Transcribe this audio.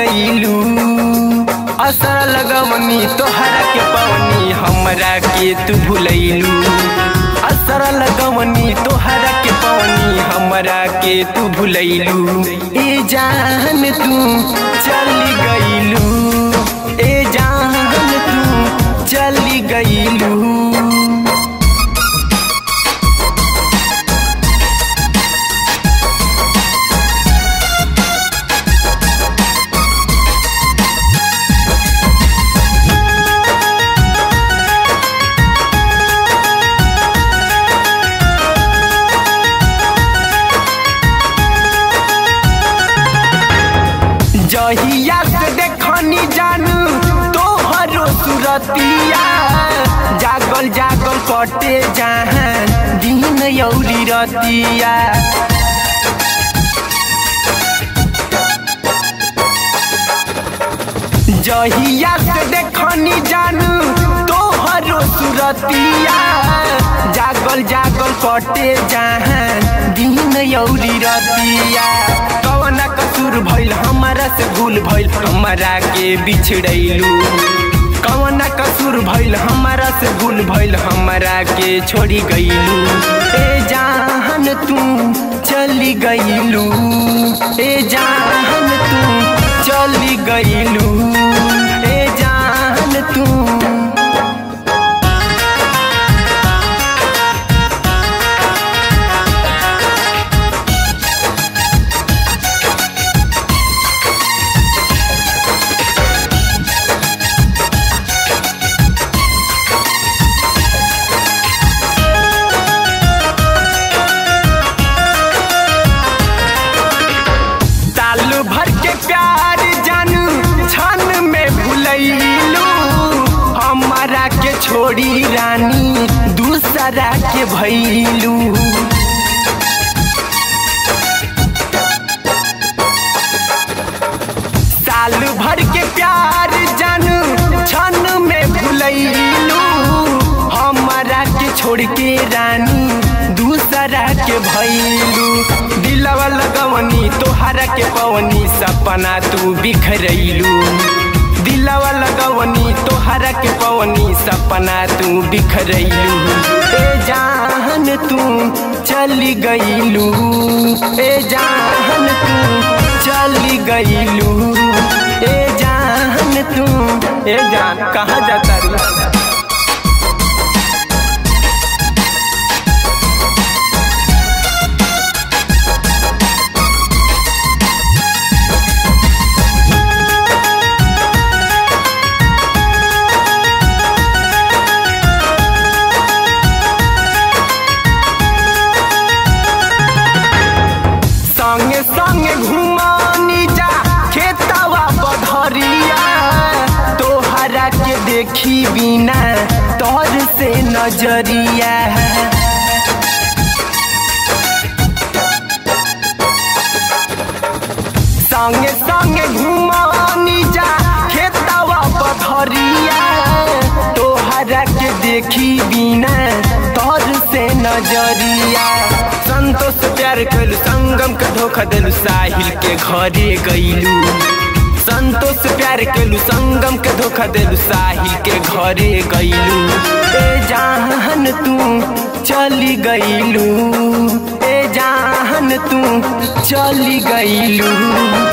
गईलू असर लगवनी तोहरा के पवनी हमरा के तू भूलैलू असर लगवनी तोहरा के पवनी हमरा के तू भूलैलू ए जान तू चली गईलू ए जान तू चली गईलू जहिया से देखनी जानू तोहरो सुरतिया जागल जागल कटे जहाँ दिन यौरी रतिया जहिया से देखनी जानू तोहरो सुरतिया जागल जागल कटे जहाँ दिन यौरी रतिया कवना कसूर भइल हमारा से भूल भइल हमारा के बिछड़ैलू कवना कसूर भइल हमारा से भूल भइल हमारा के छोड़ी गईलू ए जान तू चली गईलू ए जान तू चली गईलू ए जान तू साल भर के प्यार जानू छन में भूलैलू हमारा के छोड़ी रानी दूसरा के भैलू साल भर के प्यार जानू छन में भूलैलू हमारा के छोड़ के रानी दूसरा के भैलू दिलवा लगवनी तोहरा के पवनी सपना तू बिखरैलू दिलवा लगवनी तोहरा के पवनी सपना तू बिखरैलू ए जान तू चली गईलू ए जान तू चली गईलू ए जान तू ए जान कहाँ जाता रू संगे संगे घुमानी जा खेतवा बधरिया तोहरा के देखी बिना तोर से नजरिया संगे संगे घुमानी जा खेतवा बधरिया तोहरा के देखी बिना तोर से नजरिया संतोष प्यार कलू संगम के धोखा दिलू साहिल के घरे गईलू संतोष प्यार केलू संगम के धोखा दिलू साहिल के घरे गईलू ए जान तू चली गईलू ए जान तू चली गईलू